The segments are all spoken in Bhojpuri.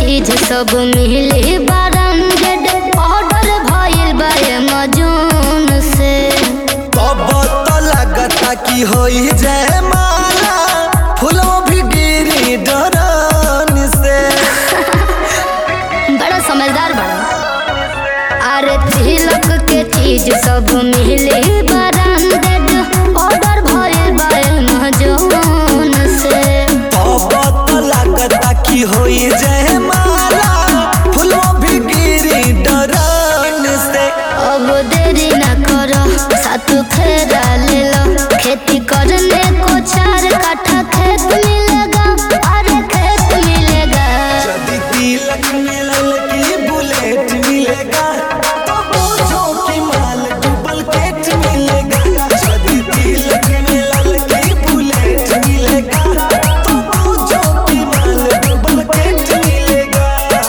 चीज सब मिली ब्रांडेड ऑर्डर भइल बा अमेजोन से तब तो लगता कि होई जय माला फूलों भी गिरी डरन से बड़ा समझदार बड़ा अरे तिलक के चीज सब मिली ब्रांडेड ऑर्डर भइल बा अमेजोन से तब तो लगता कि होई जय माला फूलों भी गिरी डरन से अब देरी न करो साथ फेरा ले लो खेती करने को चार काठा खेत मिलेगा अरे खेत मिलेगा यदि तिलक मिलल की बुलेट मिलेगा तो पूछो कि माल डबल केट मिलेगा यदि तिलक मिलल की बुलेट मिलेगा तो पूछो कि माल डबल केट मिलेगा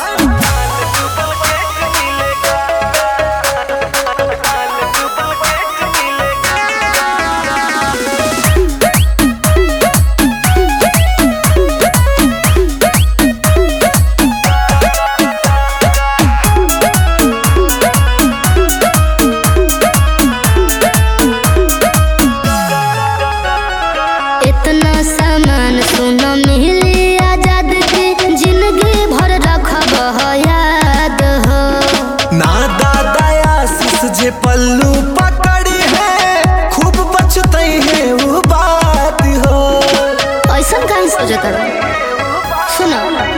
इतना सामान सुनो मिली आजाद की जिंदगी भर रखब हो याद हो ना दादा आशीष जे पल्लू पकड़ी है खूब बचते हैं वो बात हो ऐसा कहीं सोचता सुनो